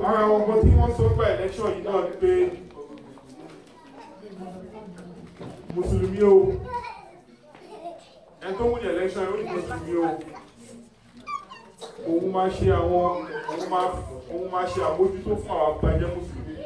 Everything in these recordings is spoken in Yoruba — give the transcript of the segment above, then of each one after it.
ara àwọn ọmọ tí wọ́n sọ gba election yìí náà ni pé mùsùlùmí o ẹni tó wúni election yóò ní mùsùlùmí o òun máa ṣe àwọn òun máa òun máa ṣe àmójútó fún àwọn àgbàjẹ́ mùsùlùmí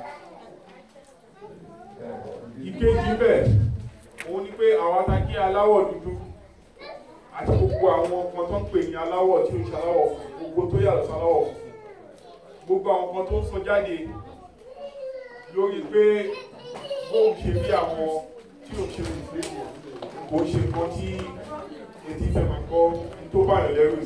ìkejì bẹ́ẹ̀ òun ni pé àwọn atakí aláwọ̀ dúdú àti gbogbo àwọn ọmọ tó ń pè ní aláwọ̀ tí ó ń ṣe aláwọ̀ funfun gbogbo tó yàtọ̀ sí aláwọ̀ funfun gbogbo àwọn kan tó ń sọ jáde lórí pé bóun ṣe bí àwọn tí ò ṣe mùsùlùmí kò ṣe nǹkan tí etí fẹ́ máa kọ́ tó bá yàn lẹ́rù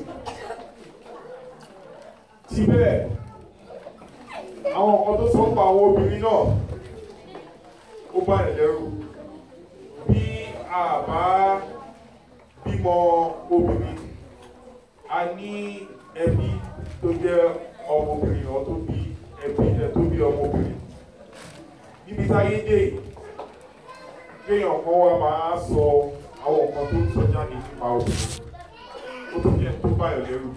síbẹ̀ àwọn nǹkan tó sọ ń pa àwọn obìnrin náà ó bá yàn lẹ́rù bí a bá bímọ obìnrin a ní ẹbí tó jẹ́ ọmọbìnrin ọ̀ tó bí ẹbí ẹ̀ tó bí ọmọbìnrin níbi táyé dé kéèyàn kan wá máa sọ àwọn nǹkan tó ń sọ jáde nípa obìnrin ó tó jẹ́ tó báyọ̀ lẹ́rù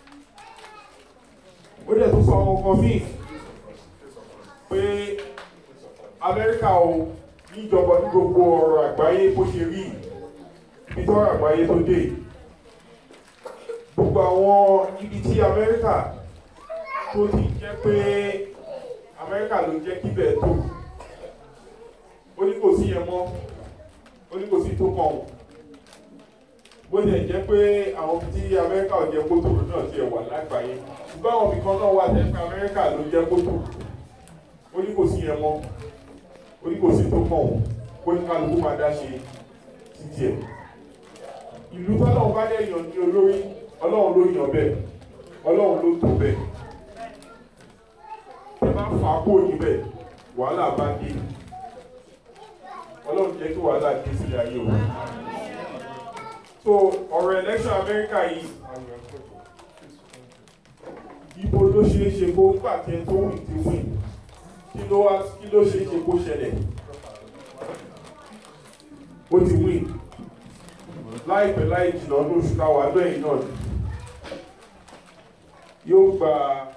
ó dẹ̀ tó sọ àwọn nǹkan míì pé Amẹ́ríkà o níjọba ní gbogbo ọ̀rọ̀ àgbáyé bó ṣe rí ibi tọ́rọ̀ àgbáyé tó dé gbogbo àwọn ibi tí Amẹ́ríkà tó ti jẹ́ pé Amẹ́ríkà ló jẹ́ kíbẹ̀ tó ó ní kò sí yẹn mọ́ ó ní kò sí tó kàn wọ́n bó tilẹ̀ jẹ́ pé àwọn ibi tí Amẹ́ríkà ò jẹ́ kótó náà ti wà lágbàáyé ṣùgbọ́n àwọn ibì kan náà wà tẹ́ pé Amẹ́ríkà ló jẹ́ kótó ó ní kò sí yẹn mọ́ ó ní kò sí tó kàn wọ́n ó ní kálukú máa dá ṣe títí ẹ̀ ìlú tọ́lọ́run bá dẹ̀ yàn ní olórí Ọlọ́run ló yàn bẹ́ẹ̀ Ọlọ́run ló tó bẹ́ẹ̀ ẹ bá fà á kúrò níbẹ̀ wàhálà bá dé ọlọ́run jẹ́ kí wàhálà dé sílẹ̀ ayé o so ọ̀rọ̀ election America yìí ibo ló ṣeé ṣe kó nígbà tí ẹ tó wìn ti wìn kí ló wá kí ló ṣeé ṣe kó ṣẹlẹ̀ ó ti wìn láìpẹ́ láì jìnnà ọdún oṣù káwá lẹ́yìn náà yóò gba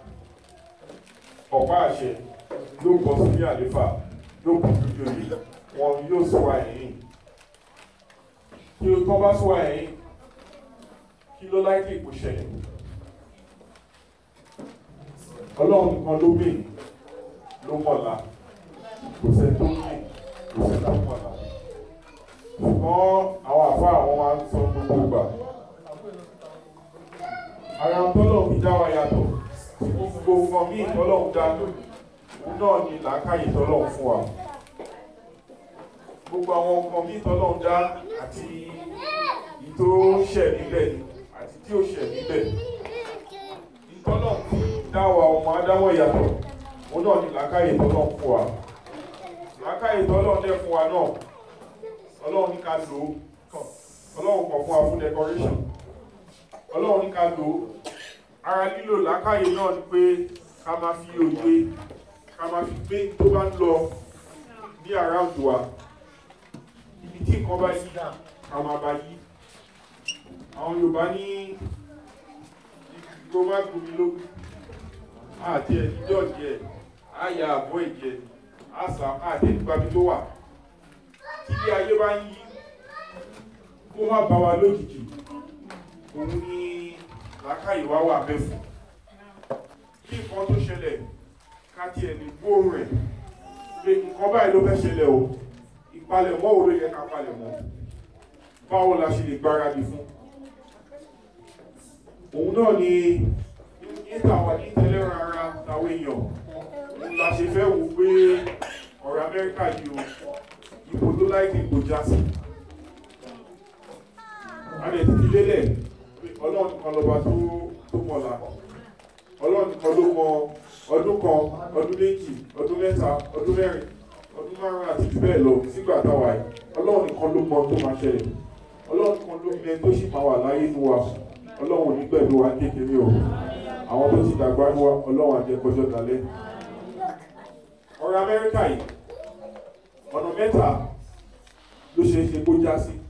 ọ̀pá àṣẹ yóò bọ́ sí àlefa yóò kú lójú oyè wọn yóò sọ ẹ̀yìn kí o tọ́ bá sọ ẹ̀yìn kí ló láìpẹ́ ìpò ṣẹlẹ̀ ọlọ́run nìkan ló mì ló mọ̀lá kò sẹ́ tó mì kò sẹ́ tó mọ̀lá ṣùgbọ́n àwọn àfa àwọn máa ń sọ gbogbo gbà ara tọ́lọ̀ fi dá wa yàtọ̀ gbogbo nǹkan míì tọ́lọ̀ ń dá náà ni làákàyè tọ́lọ̀ fún wa gbogbo àwọn nǹkan míì tọ́lọ̀ ń dá àti ìtò ṣẹ̀ níbẹ̀ ni àti tí ó ṣẹ̀ níbẹ̀ ìtọ́lọ̀ fi dá wa ọmọ adáwọ̀ yàtọ̀ òun náà ni làákàyè tọ́lọ̀ fún wa làákàyè tọ́lọ̀ dẹ̀ fún wa náà ọlọ́run ní ká lò ó ọlọ́run kọ̀ fún wa fún decoration ọlọ́run ní ká lò ó ara lílò làákàyè náà ni pé ká máa fi òye ká máa fi gbé tó bá ń lọ ní around wa ibi tí nǹkan bá yí ká máa bá yí àwọn Yorùbá ní ìgbó má gbomi lógún àti ẹ̀ ní jọ́ọ̀jì ẹ̀ á ya àbọ̀ ìjẹ àṣà àti ìgbàgbé tó wà tí ilé ayé bá ń yí kó má bá wa lójijì òun ni làákàyè wá wà bẹ́ẹ̀ fún kí nǹkan tó ṣẹlẹ̀ ká tiẹ̀ ní gbóòrùn rẹ̀ pé nǹkan báyìí ló fẹ́ ṣẹlẹ̀ o ìpalẹ̀mọ́ wo ló yẹ ká palẹ̀mọ́ báwo la ṣe lè gbáradì fún òun náà ni níta wà ní ìtẹ́lẹ́ràn ara táwọn èèyàn òun la ṣe fẹ́ wò pé ọ̀rọ̀ Amẹ́ríkà yìí o ipò tó láìpẹ́ kò já sí a lè ti fi lélẹ̀ ọlọ́run nìkan lọ́ba tó tó mọ̀lá ọlọ́run nìkan ló mọ ọdún kan ọdún méjì ọdún mẹ́ta ọdún mẹ́rin ọdún márùn-ún àti jù bẹ́ẹ̀ lọ sígbà táwa yìí ọlọ́run nìkan ló mọ tó máa ṣẹlẹ̀ ọlọ́run nìkan ló mẹ tó sì máa wà láyé nu wa ọlọ́run ní pẹ̀lú wa kékeré o àwọn tó ti dàgbà ní wa ọlọ́run àjẹkọjọ́ dalẹ̀ ọ̀rọ̀ Amẹ́ríkà yìí ọ̀nà mẹ́ta ló ṣe é ṣe kó já sí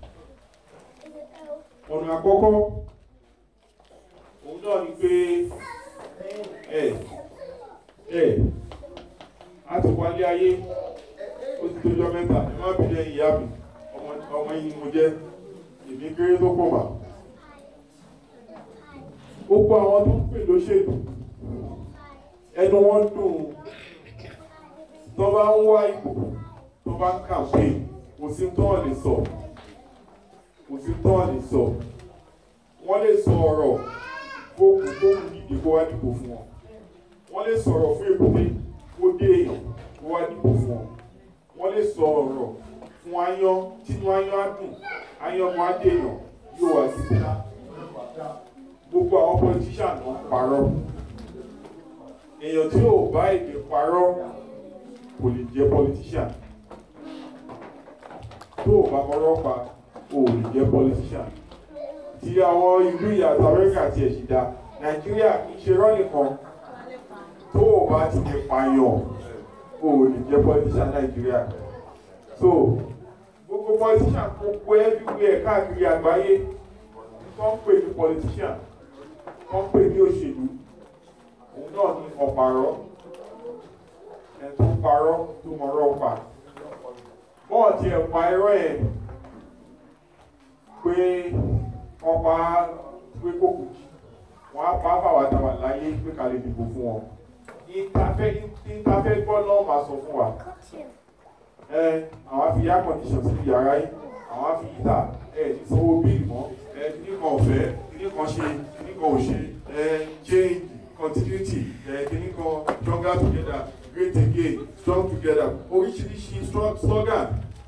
ọ̀nà àkọ́kọ́ òun náà ni pé ẹ ẹ a ti wálé ayé ó ti tójọ́ mẹ́ta ẹ má bìí lẹ́yìn ìyá mi ọmọ ọmọ yìí ni mo jẹ́ èmi kéré tó pọ̀ mà gbogbo àwọn tó ń pè lóṣèlú ẹnu wọn dùn tó bá ń wá ipò tó bá ń kàmpé kò sí tó wọn lè sọ kò sí tó wọn lè sọ wọ́n lè sọ ọ̀rọ̀ kókù kókù dìde kó wá dìbò fún wọn wọ́n lè sọ̀rọ̀ fún èkúté kó dé èèyàn kó wá dìbò fún wọn wọ́n lè sọ ọ̀rọ̀ fún ayán tínú ayán á dùn ayán mọ́ á dé èèyàn yóò wá sí ìta gbogbo àwọn politician ló ń parọ́ èèyàn tí ò bá èdè parọ́ kò lè jẹ́ politician tó o bá kọ́rọ́ pa o ò lè jẹ́ politician tí àwọn ìlú ìyàtọ̀ amẹ́ríkà ti ẹ̀ sì dá nàìjíríà kì í ṣe rọ́ nìkan tó o bá ti lè pààyàn o ò lè jẹ́ politician nàìjíríà so gbogbo politician gbogbo everywhere káàkiri àgbáyé tó ń pè ní politician wọ́n pè ní òṣèlú òun náà ní ọ̀pàrọ̀ ẹ̀ tó ń parọ́ tó mọ̀rọ̀ pa bọ́ọ̀ tí ẹ̀ pa irọ́ ẹ̀ pé wọ́n pa pé kò kù jì wọ́n á pa fáwọn àtàwọn láyé pé ká lè dìbò fún wọn ìtafẹ́ ìtafẹ́ gbọ́ náà máa sọ fún wa ẹ àwọn á fi air condition sí yàrá yìí àwọn á fi yíta ẹ ní sanwó bíìlì mọ́ ẹ kíní kan ọ̀fẹ́ kíní kan ṣe kíní kan ò ṣe ẹ change continuity ẹ kíní kan stronger together great again strong together oríṣiríṣi strong slogan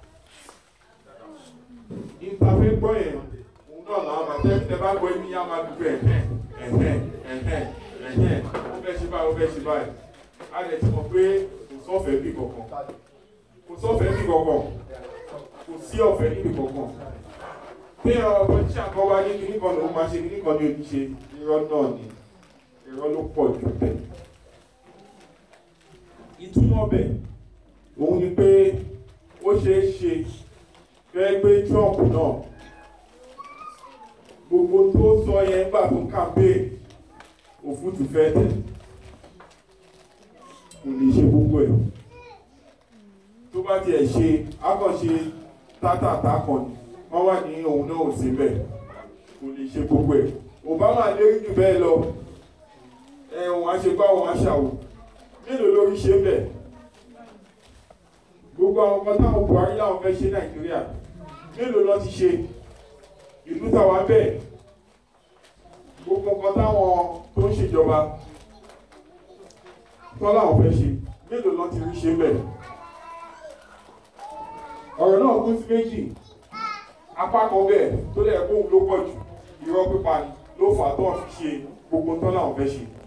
ìtafẹ́ gbọ́ yẹn òun náà làwọn máa tẹ́ tẹ́ bá gbọ́ ẹni yá máa dúpẹ́ ẹ̀hẹ́n ẹ̀hẹ́n ẹ̀hẹ́n ẹ̀hẹ́n ó fẹ́ ṣe báyìí ó fẹ́ ṣe báyìí a lè ti mọ̀ pé kò sọ́fẹ̀ẹ́ bí kankan kò sọ́fẹ̀ẹ́ bí kankan kò sí ọ̀fẹ́ níbi kankan pé ọmọ tí àkọ́ wá ní kíní kan lòun máa ṣe kíní kan ní ojúṣe irọ́ náà ni irọ́ ló pọ̀ jù bẹ́ẹ̀ ìtumọ̀ bẹ̀ òun ni pé ó ṣeé ṣe fẹ́ gbé Trump náà gbogbo tó sọ yẹn gbà tó campaign òfútù fẹ́ tẹ̀ kò lè ṣe gbogbo ẹ̀ tó bá tiẹ̀ ṣe akọ̀ṣe tátàtà kan ni wọ́n wà ní òun náà ò sí bẹ́ẹ̀ kò lè ṣe gbogbo ẹ̀ Obama lérí jù bẹ́ẹ̀ lọ ẹ̀wọ̀n àṣepá wọn àṣàwò mélòó lórí ṣe bẹ́ẹ̀ gbogbo àwọn ọmọ táwọn Buhari láwọn fẹ́ ṣe Nàìjíríà mélòó lọ ti ṣe ìlú tàwa bẹ́ẹ̀ gbogbo nǹkan táwọn tó ń ṣèjọba tọ́ láwọn fẹ́ ṣe mélòó lọ ti rí ṣe bẹ́ẹ̀ ọ̀rọ̀ náà kún sí méjì apá kan bẹ́ẹ̀ tó lẹ̀ kóhun ló pọ̀ jù irọ́ pípa ni ló fà á tó ń fi ṣe gbogbo tán láwọn fẹ́ ṣe